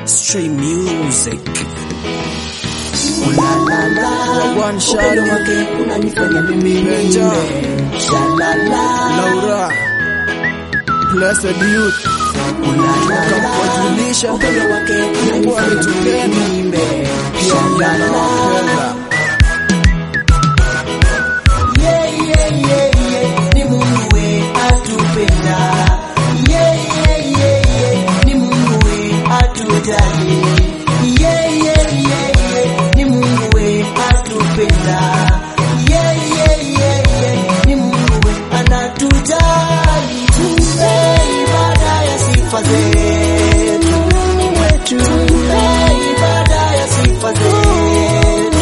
Stray Music. Ulalala, Wagwan Shadi. upendo wake unanifanya mimi Benja. niimbe. Shalala, Laura. Blessed Youth. ulalala, Kuwajulisha. upendo wake Mungu unanifanya ametupenda. mimi niimbe. Pia Shalala, anawapenda. yeah, yeah, yeah, yeah, ni Mungu we atupenda. Yeah, yeah, yeah, yeah, ni Mungu we atujali. Yeah, yeah, yeah, yeah, ni Mungu we atupenda. Yeah, yeah, yeah, yeah, ni Mungu we anatujali. Tumpe ibada ya sifa zetu. Tumpe ibada ya sifa zetu.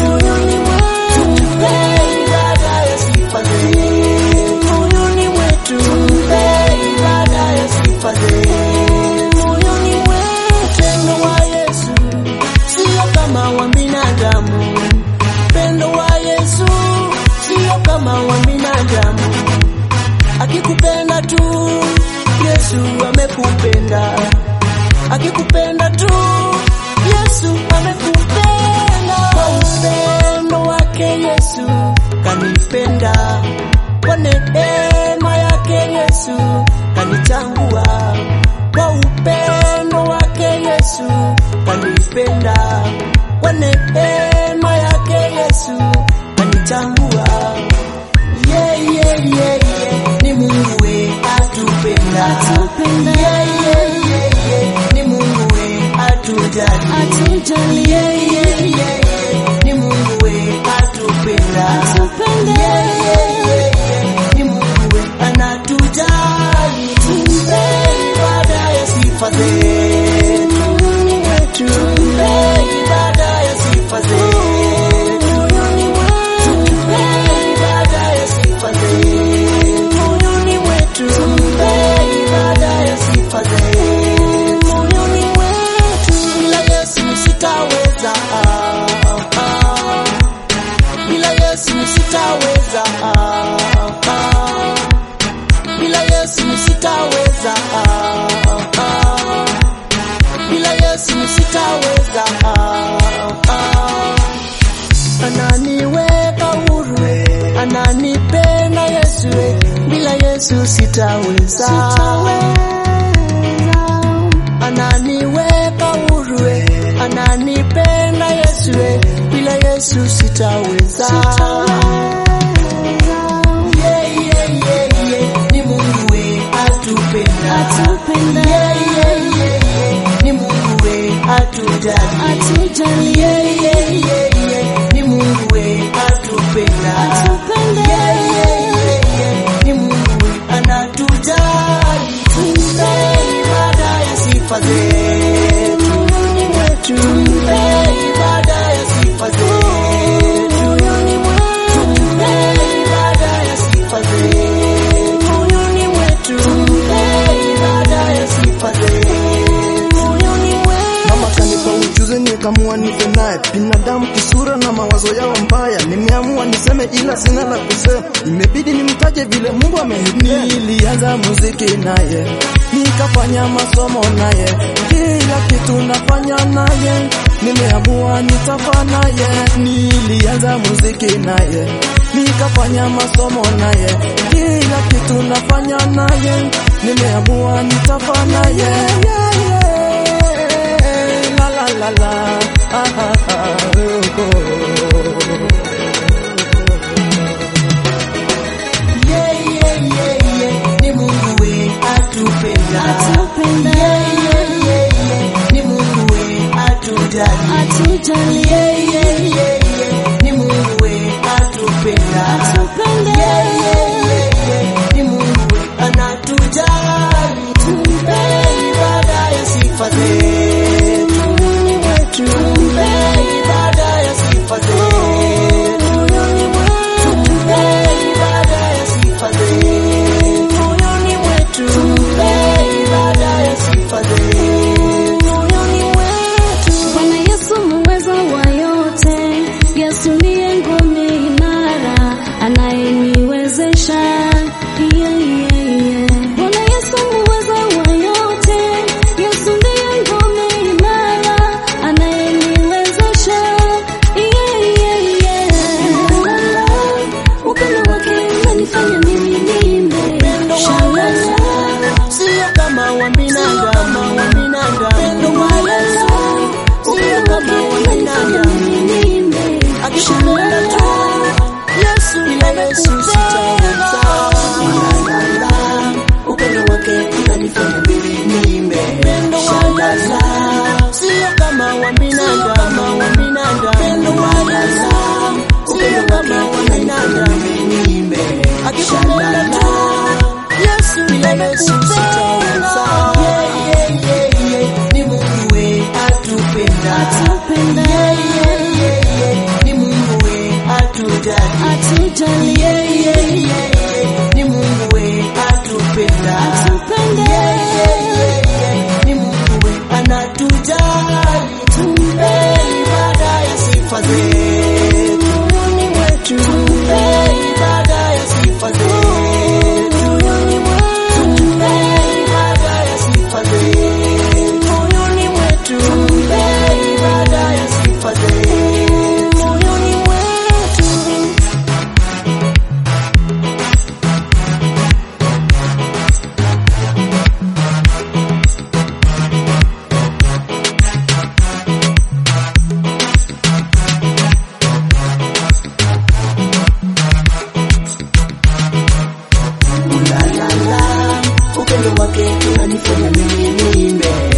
Tumpe ibada ya sifa zetu. Moyoni mwetu. Tumpe ibada ya sifa zetu. Moyoni mwetu. Upendo wa Yesu sio kama wa binadamu. Upendo wa Yesu sio kama wa binadamu. Akikupenda tu Yesu amekupenda. Akikupenda tu Yesu amekupenda. Kwa upendo wake Yesu kanipenda. Kwa neema yake Yesu kanichangua. Kwa upendo wake Yesu kanipenda. Kwa neema yake Yesu kanichangua. Yeah, yeah, yeah, yeah. Ni Mungu we atupenda. Yeah, yeah, yeah, yeah. Ni Mungu we atujali. Yeah, yeah, yeah, yeah. Ni Mungu we atupenda. Yeah, yeah, yeah, yeah. Ni Mungu we anatujali. Tumpe ibada ya sifa zetu. Tumpe ibada ya sifa zetu. Tumpe ibada ya sifa zetu. Moyoni mwetu. Tumpe ibada ya sifa zetu. Moyoni mwetu. Bila Yesu sitaweza. ah, ah. Bila Yesu sitaweza. ah, ah. Bila Yesu sitaweza. ah, ah. Bila Yesu sitaweza. ah, ah ananiweka huru, ananipenda Yesu, bila Yesu sitaweza. Ananiweka huru, ananipenda Yesu, bila Yesu sitaweza. Yeah, yeah, yeah, yeah, ni Mungu we atupenda. Yeah, yeah, yeah, yeah, ni Mungu we atujali. Yeah, yeah, yeah, yeah, ni Mungu we atupenda. Yeah, yeah, yeah, yeah, ni Mungu we anatujali. Tumpe ibada ya sifa zetu. Tumpe ibada ya sifa zetu. Tumpe ibada ya sifa zetu. Moyoni mwetu. Tumpe ibada ya sifa zetu. Moyoni mwetu. Mama kanipa ujuzi nikamua nipe naye, binadamu kisura na mawazo yao mbaya. Nimeamua niseme ila sina la kusema, imebidi nimtaje vile Mungu amenipenda. Nilianza muziki naye, nikafanya masomo naye, kila kitu nafanya naye. Nimeamua nitafa naye, nilianza muziki naye, nikafanya masomo naye, kila kitu nafanya naye. Nimeamua nitafa naye. Yeah, yeah la la la la ah, ah, ah, oh, oh. Yeah, yeah, yeah, yeah, ni Mungu we atupenda. Yeah, yeah, yeah, yeah, ni Mungu we atujali. Yeah, yeah, yeah, yeah, ni Mungu we atupenda. Yeah, yeah, yeah, yeah, ni Mungu we anatujali. Tumpe ibada ya sifa zetu. Tumpe ibada ya sifa zetu. Tumpe ibada ya sifa zetu. Moyoni mwetu. Tumpe ibada ya sifa zetu. Moyoni mwetu. Bwana Yesu muweza wa yote, Yesu ndiye ngome imara, anayeniwezesha Yesu sitaweza. Yeah, yeah, yeah, yeah. Ni Mungu we atupenda. Yeah, yeah, yeah, yeah. Ni Mungu we atujali. Yeah, yeah, yeah, yeah. Ni Mungu we atupenda. Yeah, yeah, yeah, yeah. Ni Mungu we anatujali. Tumpe ibada ya sifa zetu. Tumpe ibada ya sifa zetu. Tumpe ibada ya sifa zetu. Tumpe ibada ya sifa zetu. Ulalala, upendo wake unanifanya mimi niimbe.